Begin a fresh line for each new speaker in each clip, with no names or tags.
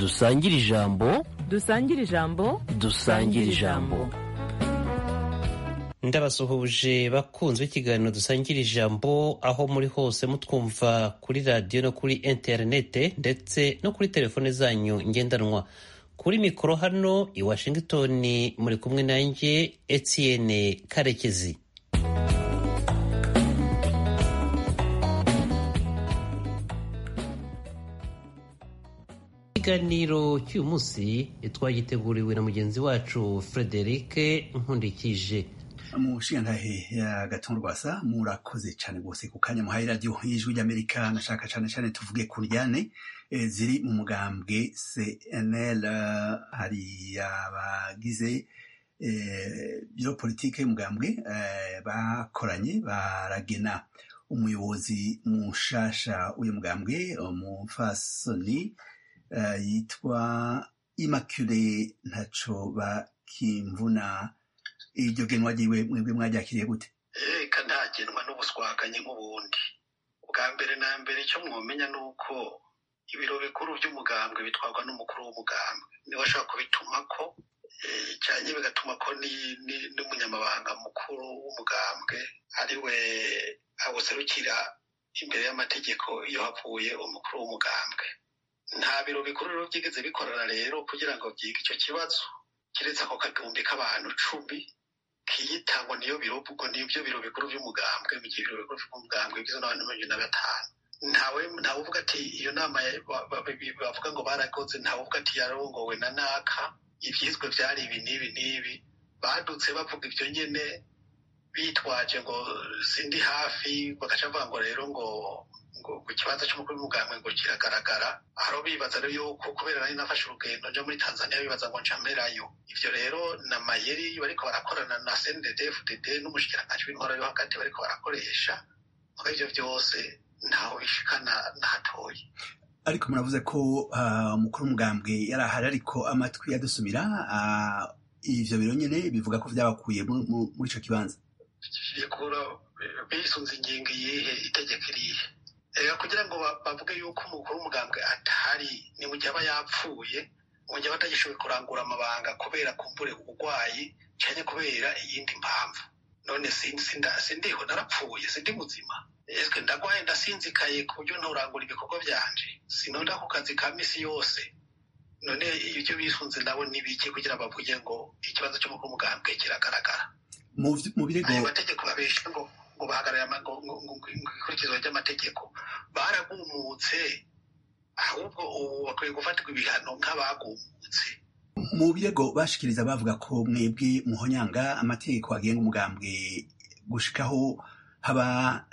dusangire ijambo
dusangire ijambo
dusangire ijambo
ndabasuhuje bakunzwe ikiganiro dusangira ijambo aho muri hose mutwumva kuri radiyo no kuri interinete ndetse no kuri telefone zanyu ngendanwa kuri mikoro hano i washington muri kumwe nanjye etienne karekezi ikiganiro cy'uyu munsi twagiteguriwe na mugenzi wacu frederic nkundikije
mushingantahe ya gatuntu rwasa murakoze cyane rwose ku kanya muhaye radiyo y'ijwi ry'amerika nashaka cyane cyane tuvuge ku njyane ziri mu mugambwe cnl hari abagize biro politike y'umugambwe bakoranye baragena umuyobozi mushasha w'uyu mugambwe umufasoni yitwa immaculee ntaco bakimvuna iryo genwa ryiwe mwebwe mwaryakiriye gute
reka ntagenwa n'ubuswaganye nk'ubundi bwa mbere na mbere icyo mwomenya ni uko ibiro bikuru by'umugambwe bitwarwa n'umukuru w'umugambwe niwe ashobora kubituma ko cyane bigatuma ko n'umunyamabanga mukuru w'umugambwe ari we awuserukira imbere y'amategeko iyo havuye umukuru w'umugambwe nta biro bikuru rero byigeze bikorana rero kugira ngo byige icyo kibazo keretse ako kagumbi k'abantu cumi kiyita ngo niyo biro ubwo nibyo biro bikuru by'umugambwe mu gihe ibiro bikuru by'umugambwe bigizwe n'abantu mirongo na batanu ntawe ntawe uvuga ati iyo nama bavuga ngo barakoze ntawe uvuga ati yarongowe na naka ibyizwe byari ibi n'ibi n'ibi badutse bavuga ibyo nyine bitwaje ngo sindi hafi bagaca bavuga ngo rero ngo ngo ku kibanza cy'umukuru w'umugambwe ngo kiragaragara aho bibaza rero yuko kubera nari nafashe urugendo njya muri tanzania bibaza ngo ncamerayo ivyo rero na mayeri bariko barakorana na cndd fdd n'umushikiranganji w'intwara yo hagati bariko barakoresha muri ivyo vyose ntaho bishikana na hatoyi
ariko muravuze ko umukuru w'umugambwe yari ahari ariko amatwi yadusumira ivyo biro nyene bivuga ko vyabakuye muri ico kibanza
bikura bisunze ingingo iyihe itegeko irihe reka kugira ngo bavuge yuko umukuru w'umugambwe atari ni mu gihe aba yapfuye mu gihe aba atagishoboye kurangura amabanga kubera kumbure uburwayi cyane kubera iyindi mpamvu none sindiho narapfuye sindi muzima ese ndagwaye ndasinzikaye ku buryo nturangura ibikorwa byanje sinonda ku kazi ka misi yose none ibyo bisunze nabo n'ibiki kugira bavuge ngo ikibazo cy'umukuru w'umugambwe kiragaragara
mu birego
ayo mategeko babesha ngo ngo bahagarare ikurikizwa ry'amategeko baragumutse ahubwo ubu bakwiye gufatirwa ibihano nk'abagumutse
mu birego bashikiriza bavuga ko mwebwe muhonyanga amategeko agenga umugambwe gushikaho haba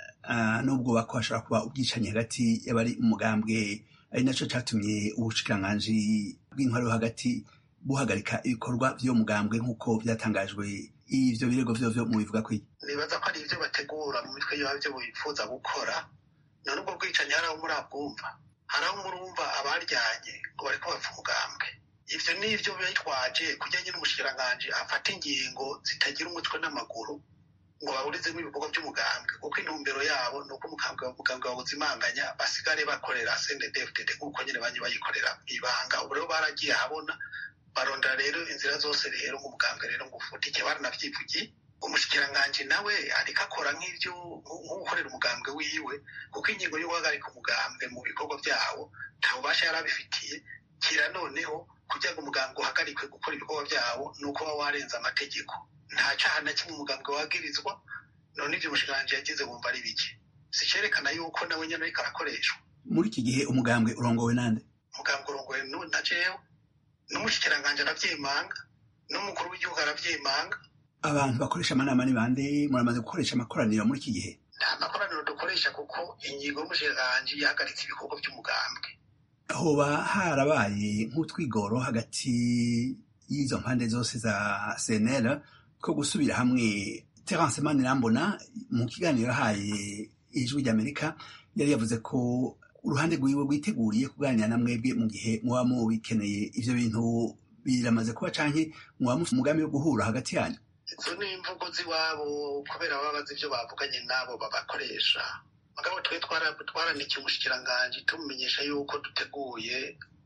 n'ubwo bako hashobora kuba ubwicanyi hagati y'abari umugambwe ari naco catumye ubushikiranganji bw'intwaro yo hagati buhagarika ibikorwa vy'uwo mugambwe nk'uko vyatangajwe ivyo birego vyo vyo mubivuga kwiki
nibaza ko ari ivyo bategura mu mitwe yabo vyo bifuza gukora none ubwo bwicanyi hari aho murabwumva hari aho murumva abaryanye ngo bariko bapfa umugambwe ivyo nivyo bitwaje kugira nyine umushikiranganji afata ingingo zitagira umutwe n'amaguru ngo baburizemo ibikorwa by'umugambwe kuko intumbero yabo ni uko umugambwe bawuzimanganya basigare bakorera cndfdd nk'uko nyine banye bayikorera ibanga ubu rero baragiye ahabona barondera rero inzira zose rero nk'umugambwe rero ngo ufutike baranavyivugiye umushikiranganji nawe ariko akora nk'ivyo nk'ukorera umugambwe wiwe kuko ingingo yo guhagarika umugambwe mu bikorwa vyawo nta bubasha yari abifitiye kira noneho kugira ngo umugambwe uhagarikwe gukora ibikorwa vyawo ni uko uba warenze amategeko nta caha na kimwe umugambwe wagirizwa none ivyo umushikiranganji yagize wumva ari bike si cerekana yuko nawe nyene ariko arakoreshwa
muri iki gihe umugambwe urongowe nande
umugambwe urongowe na jewe n'umushikiranganji aravyemanga n'umukuru w'igihugu aravyemanga
abantu bakoresha amanama ni bande muramaze gukoresha amakoraniro muri iki gihe
nta makoraniro dukoresha kuko ingingo y'umushikiranganji yahagaritse ibikorwa by'umugambwe
hoba harabaye nk'utwigoro hagati y'izo mpande zose za cnl ko gusubira hamwe terence manirambona mu kiganiro yahaye ijwi ry'amerika yari yavuze ko uruhande rwiwe rwiteguriye kuganira na mwebwe mu gihe muba mubikeneye ivyo bintu biramaze kuba canke muba mufite umugambi wo guhura hagati yanyu
izo ni imvugo z'iwabo kubera baba bazi ibyo bavuganye n'abo babakoresha mugabo twe twaranikiye umushikiranganji tumumenyesha yuko duteguye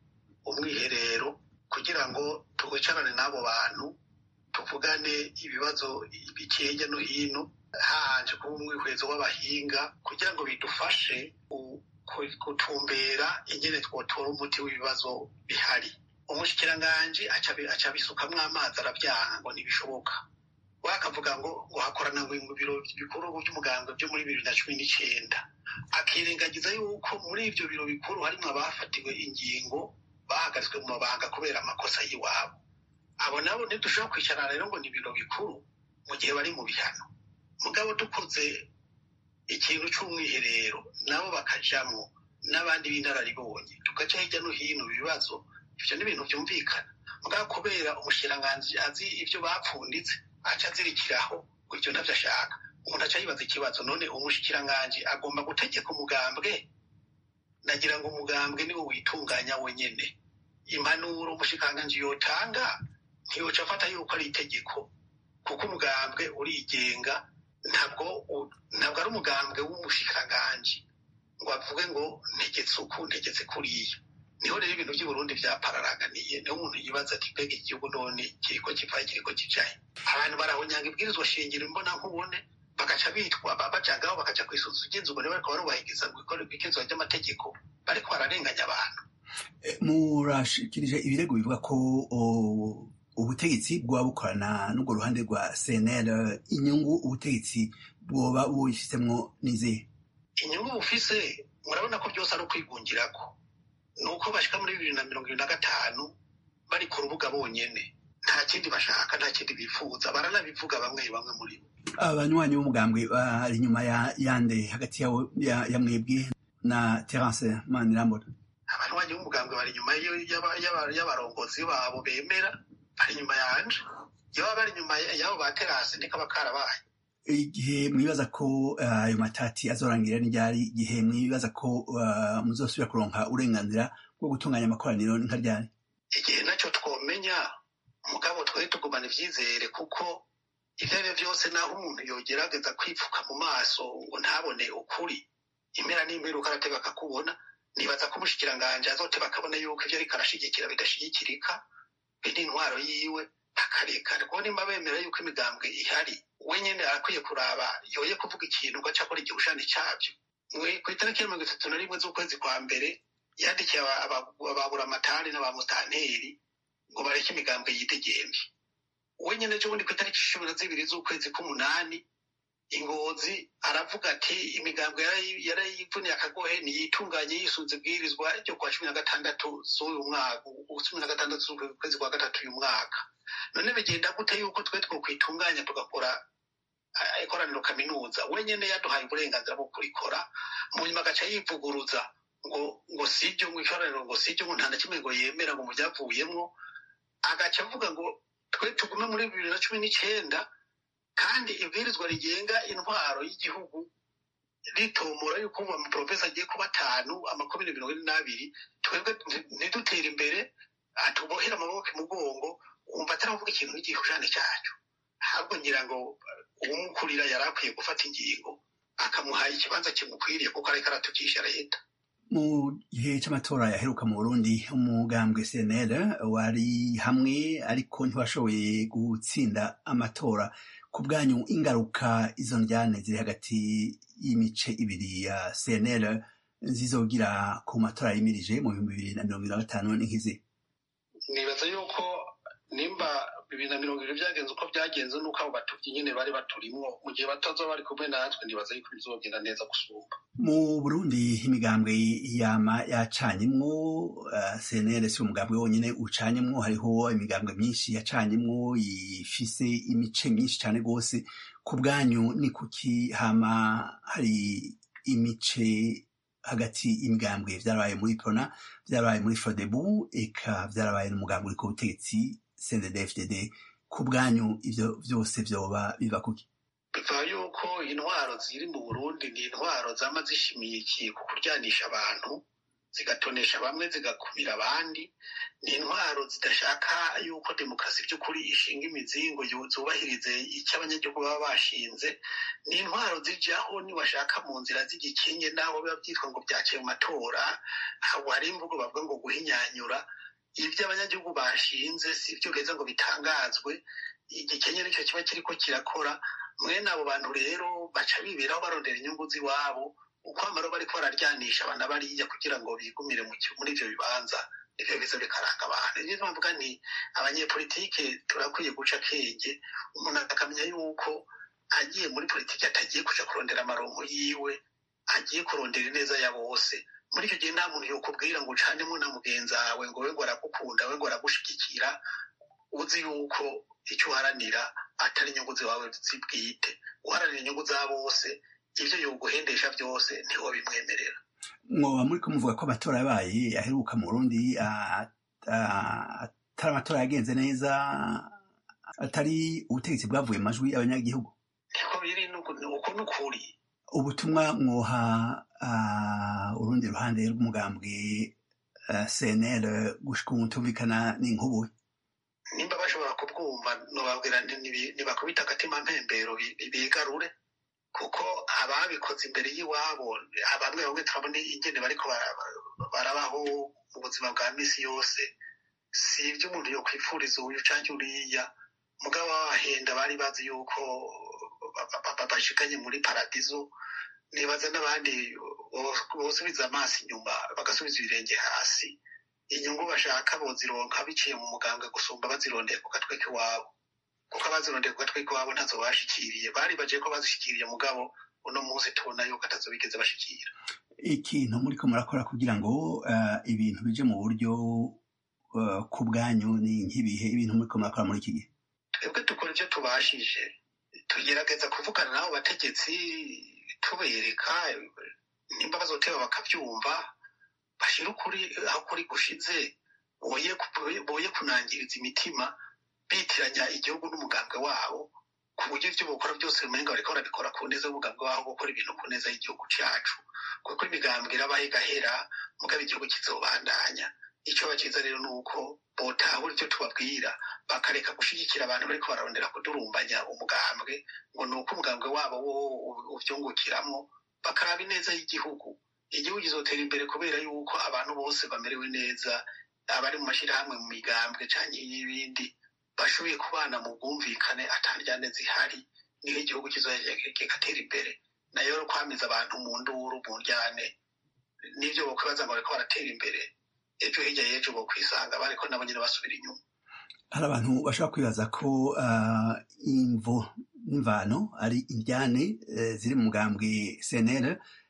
umwiherero kugira ngo twicarane n'abo bantu tuvugane ibibazo bikeye hirya no hino hanje kuba umwihwezo w'abahinga kugira ngo bidufashe gutumbera ingene twotora umuti w'ibibazo bihari umushikiranganji aca abisukamwo amazi arabyaha ngo ntibishoboka wakavuga ngo ngo hakorana mu biro bikuru by'umuganga byo muri bibiri na cumi n'icyenda akirengagiza yuko muri ibyo biro bikuru harimo abafatiwe ingingo bahagaritswe mu mabanga kubera amakosa y'iwabo abo nabo ntidushobora kwicarana rero ngo ni ibiro bikuru mu gihe bari mu bihano mugabo dukoze ikintu cy'umwiherero nabo bakajamwo n'abandi b'inararibonye tugaca hirya no hino ibibazo ibyo ni ibintu byumvikana mugabo kubera umushikiranganji azi ibyo bapfunditse aca azirikiraho ngo ibyo ntabyo ashaka umuntu aca yibaza ikibazo none umushikiranganji agomba gutegeka umugambwe nagira ngo umugambwe niwo witunganya wenyene impanuro umushikiranganji yotanga ntiyoca afata yuko ari itegeko kuko umugambwe urigenga ntabwo ntabwo ari umugambwe w'umushikiranganji ngo avuge ngo ntegetse uku ntegetse kuriya niho rero ibintu by'uburundi byapararaganiye niho umuntu yibaza ati mbega igihugu none kiriko kivaye kiriko kijaye abantu barahonyanga ibwirizwa shingiro imbona nkubone bagaca bitwa bajagaho bakaja kwisuza ugenzurwa niba bariko barubahiriza ngo ibwirizwa ry'amategeko bariko bararenganya abantu
murashikirije ibirego bivuga ko ubutegetsi bwoba bukorana n'urwo ruhande rwa cnl inyungu ubutegetsi bwoba bubifitemo n'izihe
inyungu bufise murabona ko byose ari ukwigungirako ni uko bashika muri bibiri na mirongo ibiri na gatanu bari ku rubuga bonyene nta kindi bashaka nta kindi bifuza baranabivuga bamwe bamwe muri bo
abanywanyi b'umugambwe bari inyuma ya yande hagati ya mwebwe na terence manirambona
abanywanyi b'umugambwe bari inyuma y'abarongozi babo bemera bari inyuma yanje iyo bari inyuma y'abo ba terasi ntikaba karabaye
igihe mwibaza ko ayo matati azorangira n'iryari igihe mwibaza ko muzosubira kuronka uburenganzira bwo gutunganya amakoraniro nka ryari
igihe nacyo twomenya mugabo twari tugumana ivyizere kuko ivyo ari vyose naho umuntu yogerageza kwipfuka mu maso ngo ntabone ukuri impera n'imperuka arateba akakubona nibaza ko umushikiranganje azoteba akabona yuko ivyo ariko arashigikira bidashigikirika biri intwaro yiwe akarekana kuko nimba bemera yuko imigambwe ihari we nyene arakwiye kuraba yoye kuvuga ikintu ugaca akora igihushani cabyo ku itariki ya mirongo itatu na rimwe z'ukwezi kwa mbere yandikiye ababuramatari n'abamutanteri ngo bareke imigambwe yidegemvye we nyene ejo bundi ku itariki cumi na zibiri z'ukwezi k'umunani ingozi aravuga ati imigambwe yarayivuniye akagohe ntiyitunganye yisunze ibwirizwa ryo kwa cumi na gatandatu z'uyu mwaka cumi na gatandatu z'ukwezi kwa gatatu uyu mwaka none bigenda gute yuko twe twokwitunganya tugakora ikoraniro kaminuza wenyene yaduhaye uburenganzira bwo kurikora mu nyuma agaca yivuguruza ngo ngo sibyo ngo ikoraniro ngo sibyo ngo nta na kimwe ngo yemera ngo mu byavuyemwo agaca avuga ngo twe tugume muri bibiri na cumi n'icenda kandi ibwirizwa rigenga intwaro y'igihugu ritomora yuko ubu amaprofesa agiye kuba atanu amakomine mirongo ine n'abiri twebwe ntidutere imbere tubohere amaboko imugongo wumva ataravuga ikintu n'igihushane cyacu ahubwo ngira ngo uwumukurira yari akwiye gufata ingingo akamuha ikibanza kimukwiriye kuko ariko aratukisha leta
mu gihe cy'amatora yaheruka mu burundi umugambwe cnl wari hamwe ariko ntiwashoboye gutsinda amatora ku bwanyu ingaruka izo njyane ziri hagati y'imice ibiri ya cnl zizogira ku matora yimirije mu bihumbi bibiri na mirongo ibiri na gatanu n'inkizi
nibaza yuko nimba bibiri na mirongo ibiri byagenze uko byagenze nuko abo batuvyi nyene bari baturimwo mu gihe batazoba bari kumwe natwe nibaza yuko bizogenda neza gusumba
mu burundi imigambwe yama yacanyemwo uh, cnl si umugambwe wonyene ucanyemwo hariho imigambwe myinshi yacanyemwo ifise imice myinshi cane rwose ku bwanyu ni kuki hama hari imice hagati y'imigambwe vyarabaye muri prona vyarabaye muri frodebu eka vyarabaye n'umugambwe uri ku butegetsi cndd ku bwanyu ivyo vyose vyoba biva kuki
biva yuko intwaro ziri mu burundi ni intwaro zama zishimikiye ku kuryanisha abantu zigatonesha bamwe zigakumira abandi ni intwaro zidashaka yuko demokarasi by'ukuri ishinga imizingo zubahirize icyo abanyagihugu baba bashinze ni intwaro zijyaho niwashaka mu nzira z'igikinge naho biba byitwa ngo byaciye mu matora hari imvugo bavuga ngo guhinyanyura ibyo abanyagihugu bashinze si byo beza ngo bitangazwe igikenye nicyo kiba kiriko kirakora mwene abo bantu rero baca biberaho barondera inyungu z'iwabo uko amaro bariko bararyanisha abana bariya kugira ngo bigumire muri ivyo bibanza nivyo biza bikaranga abantu niyo mpamvuga nti abanyepolitike turakwiye guca akenge umuntu akamenya yuko agiye muri politiki atagiye kuja kurondera amaronko yiwe agiye kurondera ineza ya bose muri icyo gihe nta muntu yokubwira ngo ucanemo na mugenzi wawe ngo we ngo aragukunda we ngo aragushigikira uzi yuko icyo uharanira atari inyungu zawe zibwite uharanira inyungu za bose ibyo yoguhendesha byose ntiwo bimwemerera
mwoba muri ko muvuga ko amatora yabaye aheruka mu burundi atari amatora yagenze neza atari ubutegetsi bwavuye mu majwi y'abanyagihugu
niko biri uko ni ukuri
ubutumwa mwoha urundi ruhande rw'umugambwe cnl gushika ubu tumvikana n'inkubu
nimba bashobora kubwumva nobabwira ntibakubita agatima mpembero bigarure kuko ababikoze imbere y'iwabo bamwe bamwe turabona ingene bariko barabaho mu buzima bwa misi yose si ibyo umuntu yokwifuriza uyu canke uriya mugabo babahenda bari bazi yuko bashikanye muri paradizo nibaza n'abandi bosubiza amaso inyuma bagasubiza ibirenge hasi inyungu bashaka bozironka biciye mu muganga gusumba bazirondeye ku gatwe k'iwabo kuko abazirondeye ku gatwe k'iwabo ntazo bashikiriye bari baje ko bazishikiriye mugabo uno munsi tubona yuko atazo bigeze bashikira
ikintu muriko murakora kugira ngo ibintu bije mu buryo ku bwanyu ni nk'ibihe ibintu muriko murakora muri iki gihe
twebwe dukora ibyo tubashije tugerageza kuvugana n'abo bategetsi tubereka nimba bazoteba bakabyumva bashyira ukuri aho kuri gushize boye kunangiriza imitima bitiranya igihugu n'umugambwe wabo ku buryo ibyo bakora byose umenga bariko barabikora ku neza y'umugambwe wabo gukora ibintu ku neza y'igihugu cyacu kuko imigambwe irabaho igahera mugabo igihugu kizobandanya icyo bakiza rero ni uko botahura icyo tubabwira bakareka gushyigikira abantu bariko bararondera kudurumbanya umugambwe ngo ni uko umugambwe wabo wo ubyungukiramo bakaraba ineza y'igihugu igihugu kizotera imbere kubera yuko abantu bose bamerewe neza abari mu mashyirahamwe mu migambwe cyangwa y'ibindi bashoboye kubana mu bwumvikane atandyane zihari niho igihugu kigatera imbere nayo rero kwamiza abantu mu nduru mu njyane n'ibyo bakwibaza ngo bariko baratera imbere ejo hirya y'ejo bokwisanga bariko nabo nyine basubira inyuma
hari abantu bashobora kwibaza ko imvo n'imvano ari indyane ziri mu mugambwe cnl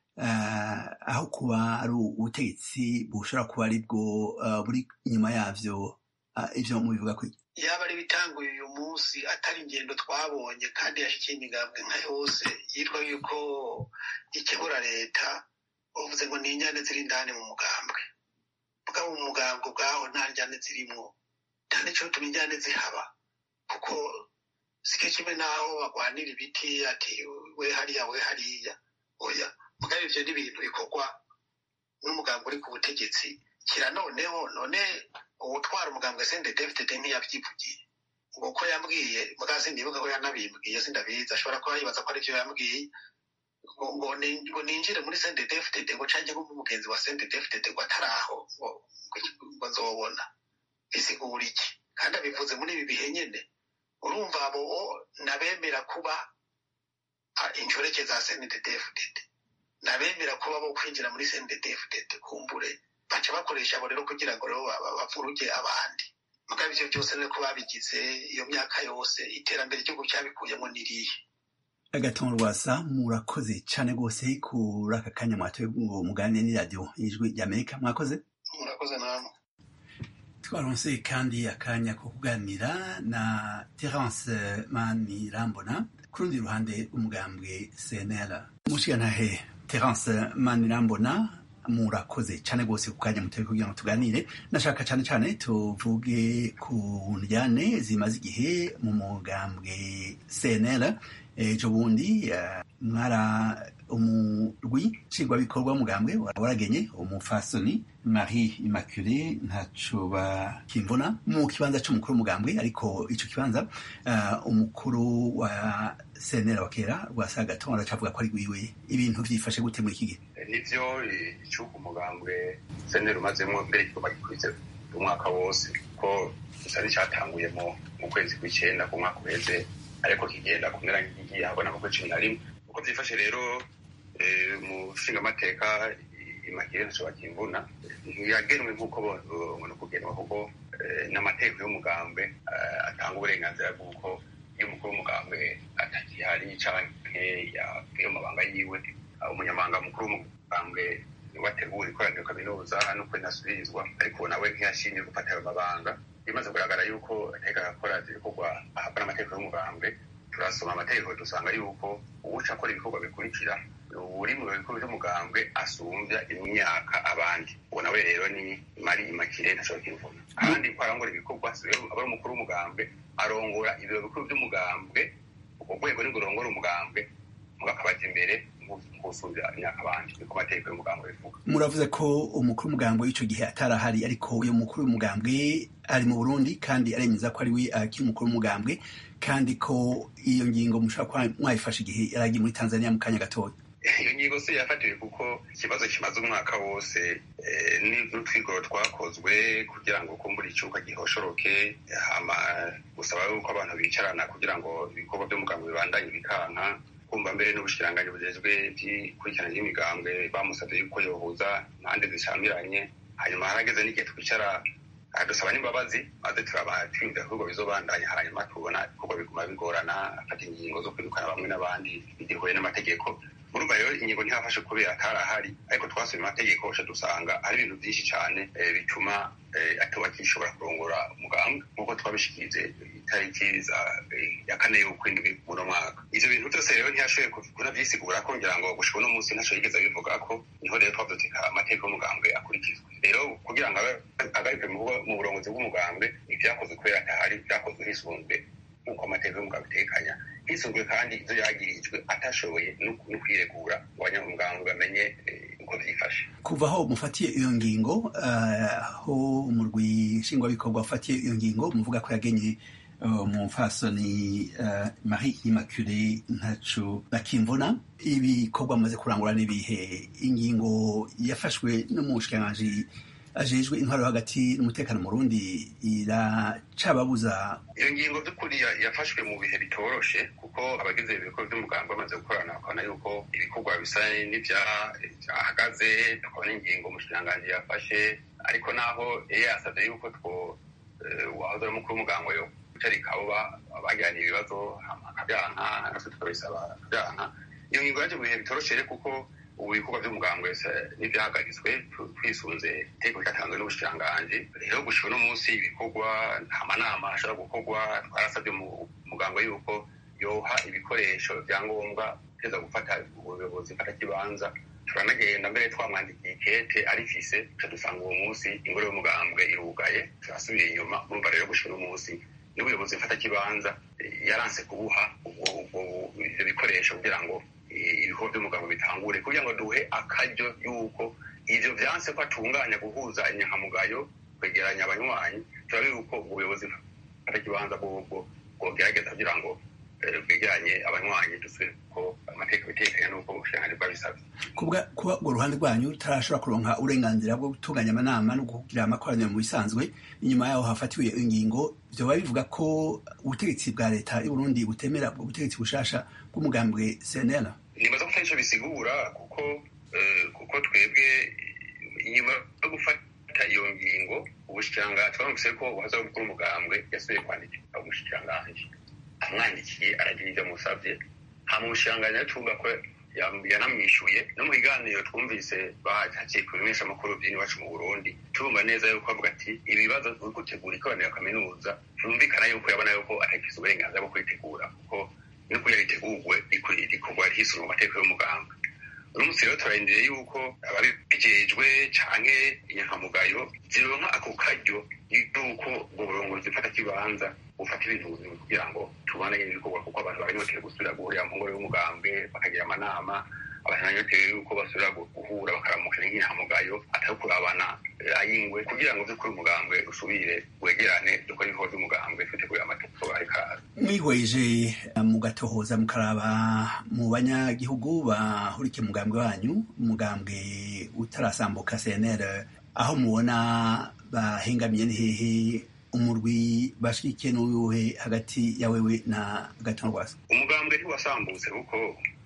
aho kuba ari ubutegetsi bushobora kuba ari bwo buri inyuma yavyo ivyo mubivuga ko
yaba ari ibitanguye uyu munsi atari ingendo twabonye kandi yashikiye imigambwe nka yose yitwa yuko ikebura leta uvuze ngo ni injyane ziri indani mu mugambwe bwaba mu mugambwe ubwaho nta njyane zirimwo nta n'ico tuma injyane zihaba kuko sike kimwe naho bagwanira ibiti ati we hariya we hariya oya mugabo ivyo ni ibintu bikorwa n'umugambwe uri ku butegetsi kira noneho none uwutwara umugambwe sende david ntiyavyivugiye ngo ko yambwiye mugabo sindibuka ko yanabimbwiye sindabizi ashobora kuba yibaza ko arivyo yambwiye ngo ngo ninjire muri sende david ngo canke nko umugenzi wa sende david ngo ataraho ngo ngo nzobona bisigura iki kandi abivuze muri ibi bihe nyene urumva abo nabemera kuba inshoreke za sende david nabemera kuba bo kwinjira muri sende david kumbure baca bakoresha abo rero kugira ngo rero bavuruge abandi mugabo ivyo byose rero ko babigize iyo myaka yose iterambere igihugu cyabikuyemo nirihe
agatongo rwasa murakoze cane rwose kuri aka kanya mwatoye ngo muganire n'iradiyo y'ijwi ry'amerika mwakoze
murakoze namwe
twaronse kandi akanya ko kuganira na terence manirambona ku rundi ruhande umugambwe cnl mushigantahe terence manirambona murakoze cyane rwose ku kanya mutari kugira ngo tuganire nashaka cyane cyane tuvuge ku njyane zimaze igihe mu mugambwe cnl ejo bundi mwara umurwi nshingwabikorwa w'umugambwe waragenye umufasoni marie immaculee ntaco bakimvuna mu kibanza c'umukuru w'umugambwe ariko ico kibanza umukuru wa cnl wa kera rwasagatongo aracavuga ko ari rwiwe ibintu vyifashe gute muri iki gihe
nivyo icuka umugambwe cnl umazemwo mbere kigomba umwaka wose ko gusa n'icyatanguye mu kwezi kw'icyenda ku mwaka uheze ariko kigenda kumera nk'igiye habona mu kwezi cumi na rimwe uko byifashe rero mu nshingamateka imagire ntashobora kimvuna ntiyagenwe nk'uko ngo kugenwa kuko n'amategeko y'umugambwe atanga uburenganzira bw'uko iyo umukuru w'umugambwe atakihari canke yavuye mu mabanga yiwe umunyamabanga mukuru w'umugambwe wategura ikoraniro kaminuza nuko inasubirizwa ariko nawe ntiyashimye gufata ayo mabanga bimaze kugaragara yuko ateka akora ibikorwa ahabwa n'amategeko y'umugambwe turasoma amategeko dusanga yuko uwuca akora ibikorwa bikurikira uri mu bikorwa by'umugambwe asumbya imyaka abandi uwo nawe rero ni mari imakire ntashobora kwivuna kandi ko arangora ibikorwa aba ari umukuru w'umugambwe arongora ibiro bikuru by'umugambwe ubwo rwego ni rurongora umugambwe mugakabaza imbere gusumbya imyaka abandi niko amategeko y'umugambwe bivuga
muravuze ko umukuru w'umugambwe w'icyo gihe atarahari ariko uyu mukuru w'umugambwe ari mu burundi kandi aremeza ko ari we akiri umukuru w'umugambwe kandi ko iyo ngingo mushobora kuba mwayifashe igihe yari agiye muri tanzania mu kanya gatoya
iyo ngingo si yafatiwe kuko ikibazo kimaze umwaka wose n'utwigoro twakozwe kugira ngo kumbura icyuka gihoshoroke hama gusaba yuko abantu bicarana kugira ngo ibikorwa by'umugambwe bibandanye bikanka kumva mbere n'ubushikiranganji bujejwe by'ikurikirana ry'imigambwe bamusabye yuko yohuza impande zishamiranye hanyuma harageze n'igihe twicara dusaba n'imbabazi maze turaba twiyumvira ibikorwa bizobandanya hanyuma tubona ibikorwa biguma bigorana afata ingingo zo kwirukana bamwe n'abandi bigihuye n'amategeko urumva rero ingingo ntihafashe kubera atarahari ariko twasomye amategeko aca dusanga hari ibintu byinshi cyane bituma atoba kishobora kurongora umugambwe nk'uko twabishikirize itariki ya kane y'ukwindwi muno mwaka ivyo bintu byose rero ntiyashoboye kunavyisigura ko ngira ngo gushika uno munsi ntaco yigeze abivuga ko niho rero twavyutika amategeko y'umugambwe akurikizwa rero kugira ngo agaruke mu burongozi bw'umugambwe ivyakozwe kubera atahari vyakozwe hisunzwe nk'uko amategeko y'umugambwe itekanya hisunzwe kandi ivyo yagirijwe atashoboye no kwiregura ngo abanyamugambwe bamenye uko vyifashe
kuva aho mufatiye iyo ngingo aho umurwi nshingwabikorwa ufatiye iyo ngingo muvuga ko yagenye umupfasoni marie immaculee ntaco bakimvuna ibikorwa amaze kurangura n'ibihe ingingo yafashwe n'umushikiranganji ajejwe intwaro hagati n'umutekano mu Burundi iracababuza
iyo ngingo by'ukuri yafashwe mu bihe bitoroshe kuko abagize ibikorwa by'umuganga bamaze gukorana bakabona yuko ibikorwa bisa n'ibyahagaze tukabona ingingo umushikiranganji yafashe ariko naho yari yasabye yuko two wahoze ari umukuru w'umuganga yo gutarika abo bagiranye ibibazo akabyanka natwe tukabisaba akabyanka iyo ngingo yaje mu bihe bitoroshe kuko ubu ibikorwa by'umugambwe n'ibyahagaritswe twisunze iteko ryatanzwe n'ubushikiranganji rero gushika uno munsi ibikorwa nta manama ashobora gukorwa twarasabye umugambwe yuko yoha ibikoresho byangombwa teza gufata ubuyobozi mfatakibanza turanagenda mbere twamwandikiye ikete arifise tuca dusanga uwo munsi ingoro y'umugambwe irugaye turasubira inyuma urumva rero gushika uno munsi n'ubuyobozi mfatakibanza yaranse kubuha ivyo bikoresho kugira ngo ibikorwa by'umugabo bitangure kugira ngo duhe akaryo y'uko ivyo vyanse ko atunganya guhuza inyankamugayo kwegeranya abanywanyi turabe yuko ubuyobozi bw'ikibanza bw'ubwo bwogerageza kugira ngo bwegeranye abanywanyi dusubire ko amateka bitekanye n'uko ubushikiranganji bwabisabye
kuba urwo ruhande rwanyu rutarashobora kuronka uburenganzira bwo gutunganya amanama no kugira amakoraniro mu bisanzwe inyuma yaho hafatiwe ingingo vyoba bivuga ko ubutegetsi bwa leta y'uburundi butemera ubwo butegetsi bushasha bw'umugambwe cnl
nibaza ko atarico bisigura kuko kuko twebwe inyuma yo gufata iyo ngingo ubushikiranganji twaramutse ko uhaza gukora umugambwe yasubiye kwandikira umushikiranganji amwandikiye aragira ivyo amusavye hama umushikiranganji atumva ko yanamwishuye no mu biganiro twumvise bahaciye ku bimenyesha amakuru by'iwacu mu burundi turumva neza yuko avuga ati ibibazo uri gutegura ikoraniro kaminuza vyumvikana yuko yabona yuko atagize uburenganzira bwo kuritegura kuko no kugira ritegurwe rikorwa hisunwe mu mategeko y'umuganga uno munsi rero turarindiriye yuko ababijejwe canke inyankamugayo zironka ako karyo yuko ubwo burongozi mfata kibanza bufata ibintu buzima kugira ngo tubane ibikorwa kuko abantu baranyotewe gusubira guhurira mu ngoro y'umugambwe bakagira amanama abantu baranyotewe yuko basubira guhura bakaramukana nk'inyankamugayo atari kurabana ayingwe kugira ngo vy'ukuri umugambwe usubire wegerane dukora ibikorwa vy'umugambwe twitegurire amategeko ariko araza
mwihweje mugatohoza mukaraba mu banyagihugu bahurikiye umugambwe wanyu umugambwe utarasambuka cnr aho mubona bahengamiye ni hehe umurwi bashigikiye n'uyuhe hagati ya wewe na gatongwasa
umugambwe ntiwasambutse kuko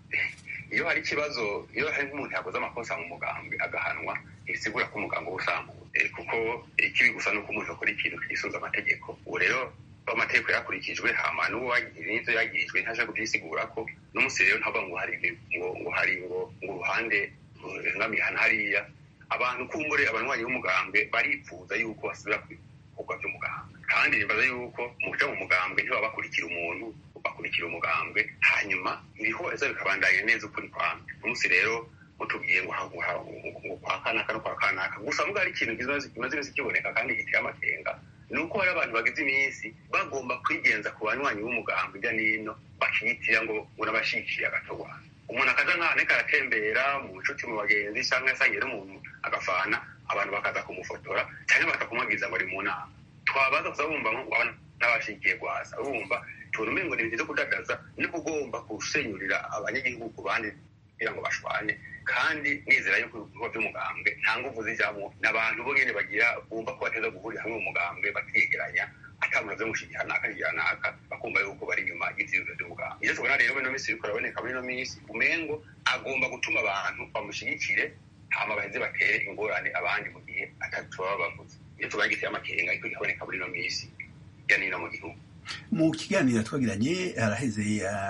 iyo hari ikibazo iyo hari nk'umuntu yakoze amakosa mu mugambwe agahanwa ntibisigura ko umugambwe uba usambutse kuko ikibi gusa ni uko umuntu akora ikintu kisunze amategeko ubu rero amategeko yakurikijwe hama n'uwo n'ivyo yagirijwe ntaje kubyisigura ko n'umunsi rero ntavuga ngo hari ngo ngo hari ngo ngo uruhande ruhengamihana hariya abantu kumbure abanywanyi b'umugambwe baripfuza yuko basubira ku bikorwa by'umugambwe kandi nibaza yuko mu kuja mu mugambwe ntibaba bakurikira umuntu bakurikira umugambwe hanyuma ibihoreza bikabandanya neza ukuri kwamwe umunsi rero mutubwiye ngo ngo kwa kanaka no kwa kanaka gusa muga hari ikintu kimaze iminsi kiboneka kandi giteye amakenga ni uko hari abantu bagize iminsi bagomba kwigenza ku banywanyi b'umugambwe hirya n'ino bakiyitira ngo ngo n'abashikiye agatogwana umuntu akaza nk'ahantu ariko aratembera mu nshuti mu bagenzi cyangwa yasangiye n'umuntu agafana abantu bakaza kumufotora cyangwa bakakumubwiza ngo ari mu nama twabaza kuza bumva ngo n'abashikiye gwasa urumva tubona umengo ni ibintu byo kudadaza no kugomba gusenyurira abanyagihugu ku bandi kugira ngo bashwane kandi nizera yuko ibikorwa by'umugambwe nta nguvu zijyamo n'abantu bo nyine bagira bumva ko bateza guhurira hamwe mu mugambwe bakiyegeranya atamuntu vyo mushigiha naka higira naka bakumva yuko bari inyuma y'ivyiyumviro vy'umugambwe ivyo tubona rero ino minsi biriko biraboneka muri ino minsi umengo agomba gutuma abantu bamushigikire hama baheze batere ingorane abandi mu gihe atatu baba bavuze iyo tubona giteye amakenga ariko kikaboneka muri ino minsi hirya n'ino mu gihugu
mu kiganiro twagiranye haraheze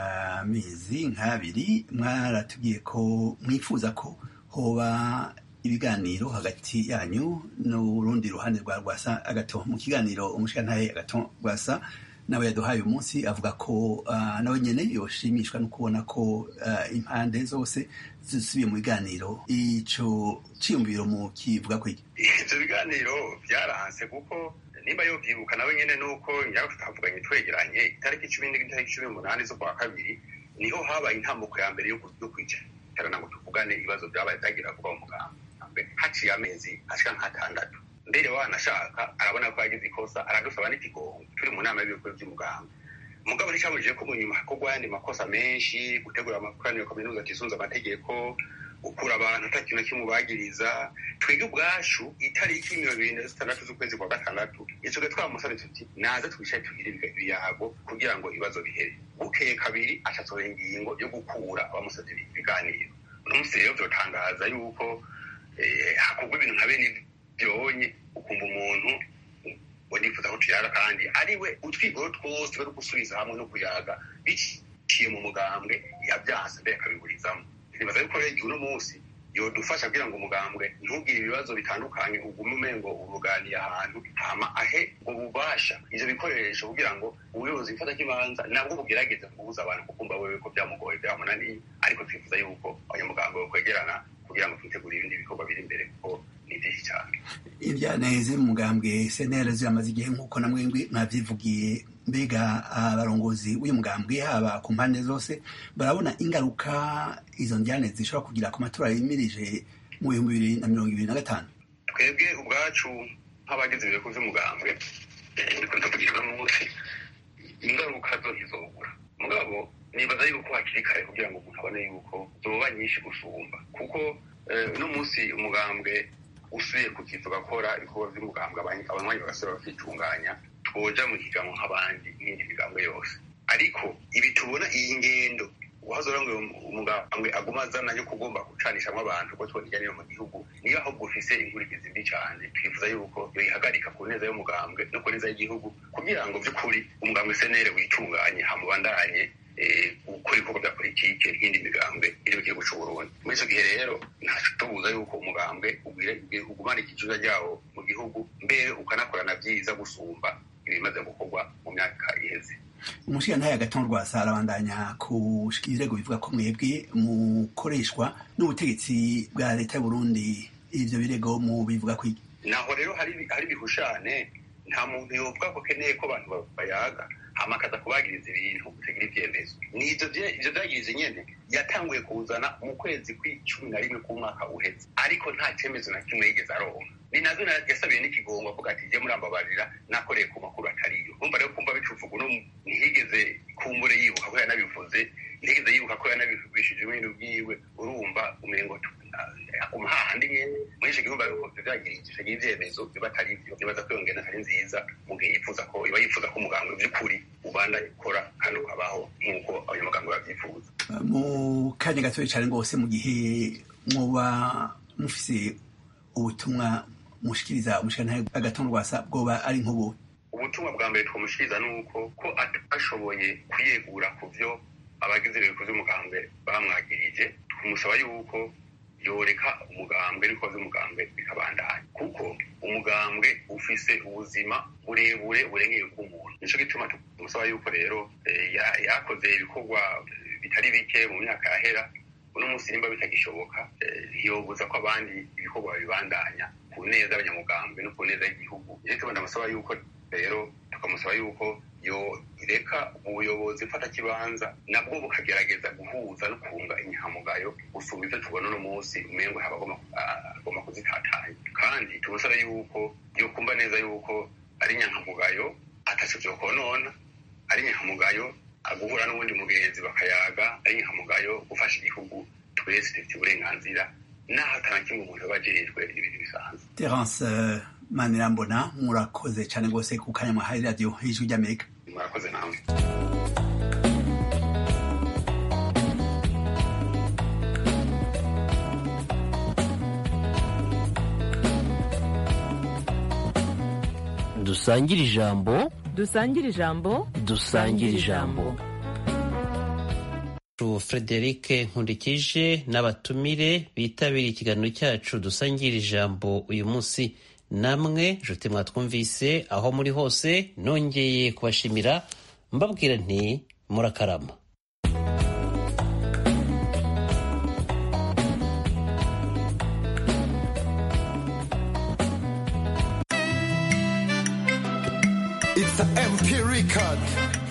amezi nk'abiri mwaratubwiye ko mwifuza ko hoba ibiganiro hagati yanyu n'urundi ruhande rwa rwasa agato mu kiganiro umushikantahe agato rwasa nawe yaduhaye uyu munsi avuga ko uh, nawe nyene yoshimishwa no kubona ko uh, impande zose zisubiye mu biganiro ico ciyumviro mu kivuga ko iki
ivyo biganiro vyaranse kuko nimba yovyibuka nawe nyene nuko nyako tutavuganye twegeranye itariki cumi n'itariki cumi n'umunani z'ukwa kabiri niho habaye intambuko ya mbere yo kwicarana ngo tuvugane ibibazo vyabaye vyagira kuba mu mugambi haciye amezi ashika nk'atandatu mbere wanashaka arabona ko yagize ikosa aradusaba n'ikigongo turi mu nama y'ibikorwa by'umugambi mugabo nticabujije ko mu nyuma hakorwa ayandi makosa menshi gutegura amakoraniro kaminuza atisunze amategeko gukura abantu ata kintu kimwe bagiriza twebwe ubwacu itariki mirongo ibiri na zitandatu z'ukwezi kwa gatandatu icoge twamusabye tuti naze twicaye tugire ibiyago kugira ngo ibibazo bihere bukeye kabiri acasohora ingingo yo gukura abamusabye ibiganiro uno munsi rero vyotangaza yuko hakorwa ibintu nka bene byonye ukumva umuntu ngo nifuza ko tuyaga kandi ariwe utwigoro twose bari gusubiza hamwe no kuyaga biciye mu mugambwe yabyanse mbere akabiburizamo nibaza yuko rero uno munsi yodufasha kugira ngo umugambwe ntugire ibibazo bitandukanye ugume umengo uruganiye ahantu hama ahe ubwo bubasha ivyo bikoresho kugira ngo ubuyobozi bifata kibanza nabwo bugerageze kubuza abantu kukumva wewe ko byamugoye byamunaniye ariko twifuza yuko abanyamugambwe bakwegerana kugira ngo twitegure ibindi bikorwa biri imbere kuko ni byinshi cyane
ibyaneze mu mugambwe senera ziramaze igihe nk'uko namwe mwavyivugiye mbega abarongozi w'uyu mugambwe haba ku mpande zose barabona ingaruka izo njyane zishobora kugira ku matora yimirije mu bihumbi bibiri na mirongo ibiri na gatanu
twebwe ubwacu nk'abagize ibireko vy'umugambwe dukunze kugirwa munsi ingaruka zo ntizobura mugabo nibaza yuko hakiri kare kugira ngo umuntu abone yuko zoba nyinshi gusumba kuko uno munsi umugambwe usuye ku kizu gakora ibikorwa vy'umugambwe abanywanyi bagasubira bakitunganya twoja mu higanwa nk'abandi n'iyindi migambwe yose ariko ibi tubona iyi ngendo uhazora ngo umugambwe aguma azana yo kugomba gucanishamwo abantu ko tubona ijyaniro mu gihugu niyo ahubwo ufise inkurikizi mbi cane twifuza yuko yoyihagarika ku neza y'umugambwe no ku neza y'igihugu kugira ngo vy'ukuri umugambwe senere witunganye hamubandanye gukora ibikorwa bya politike n'indi migambwe iri mu gihugu c'uburundi muri ico gihe rero ntaco tubuza yuko umugambwe ugumana ikijuja ryawo mu gihugu mbere ukanakorana vyiza gusumba ibimaze gukorwa mu myaka iheze
umushirantahe agatongo rwasa arabandanya kushika ibirego bivuga ko mwebwe mukoreshwa n'ubutegetsi bwa leta y'uburundi ivyo birego mu bivuga kwiki
naho rero hari hari bihushane nta muntu yovuga ko keneye ko abantu bayaga hama akaza kubagiriza ibintu bitagira ivyemezo n'ivyo ivyo vyagiriza nyene yatanguye kuzana mu kwezi kw'icumi na rimwe k'umwaka uheze ariko nta cemezo na kimwe yigeze aronka ni nazo yasabiye n'ikigongo avuga ati je murambabarira nakoreye ku makuru atariyo urumva rero kumva bicuvuga uno ntiyigeze kumbure yibuka ko yanabivuze ntiyigeze yibuka ko yanabivugishije ibintu bwiwe urumva umengo aguma hahandi nyene muri ico gihugu ariko vyagirije nibaza ko iyo ngendo atari nziza mu gihe yifuza ko iba yifuza ko umuganga by'ukuri ubanda ikora kandi ukabaho nk'uko abanyamuganga babyifuza
mu kanya gatoya cyane rwose mu gihe muba mufise ubutumwa mushikiriza umushikirantare agatongo rwasa bwoba ari nk'ubu
ubutumwa bwa mbere twamushikiriza ni uko ko atashoboye kwiyegura ku byo abagize ibintu by'umugambwe bamwagirije tumusaba yuko yoreka umugambwe n'ibikorwa by'umugambwe bikabandanya kuko umugambwe ufise ubuzima burebure burengeye bw'umuntu nico gituma tumusaba yuko rero yakoze ibikorwa bitari bike mu myaka yahera uno munsi nimba bitagishoboka ntiyobuza ko abandi ibikorwa babibandanya ku neza y'abanyamugambwe no ku neza y'igihugu rero tuba ndamusaba yuko rero tukamusaba yuko yoreka ubuyobozi mfatakibanza nabwo bukagerageza guhuza no kunga inyangamugayo gusumba ibyo tubona uno munsi umengo haba agomba kuzitatanya kandi tumusaba yuko yokumva neza yuko ari inyangamugayo ataco vyokonona ari inyangamugayo guhura n'ubundi mugenzi bakayaga ari inyangamugayo gufasha igihugu twese dufite uburenganzira naho atana kimwe umuntu aba ajejwe ibintu bisanzwe
terence manirambona murakoze cyane rwose ku kanya mwahaye radiyo y'ijwi ry'amerika
murakoze nawe
dusangire ijambo
dusangire ijambo
dusangire ijambo
Frederic Nkundikije n'abatumire bitabiriye ikiganiro cyacu dusangira ijambo uyu munsi namwe nshuti mwatwumvise aho muri hose nongeye kubashimira mbabwira nti murakarama
It's an MP record.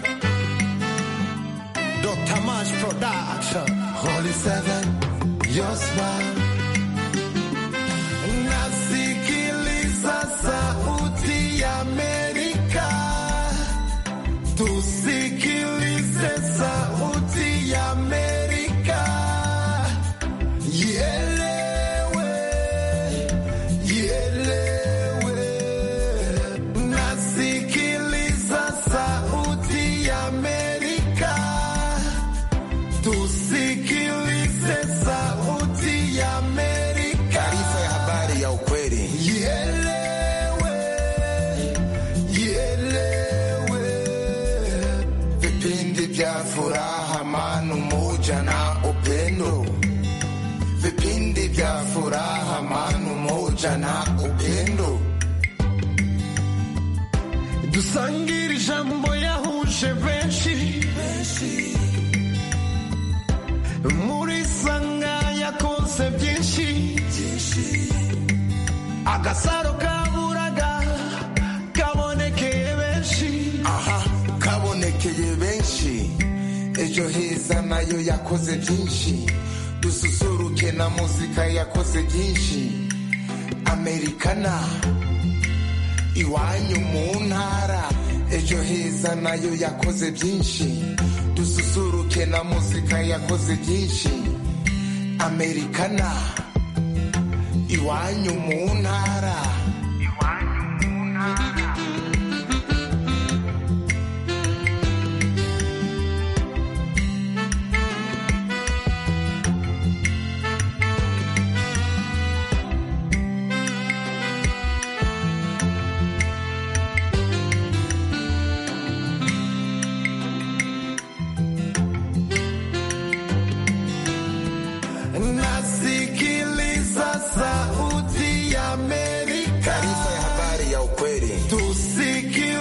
Dr. Mash Production. Holy Seven, your smile. Nasikiliza sauti ya Amerika. Tusikilize sauti ya Amerika. Ielewe, ielewe. Nasikiliza sauti ya Amerika. Tusikilize sauti ya Amerika. Taarifa ya habari ya ukweli. Ielewe, ielewe. Vipindi vya furaha, amani, umoja na upendo. Vipindi vya furaha, amani, umoja na upendo. dusangire ijambo yahuje benshi muri sanga yakoze byinshi agasaro kaburaga kabonekeye benshi aha kabonekeye benshi ejo heza nayo yakoze byinshi dususuruke na muzika yakoze byinshi amerikana iwanyu mu ntara ejo heza nayo yakoze byinshi dususuruke na muzika yakoze byinshi amerikana iwanyu mu ntara nasikiliza sauti ya Amerika. Taarifa ya habari ya ukweli. Tusikilize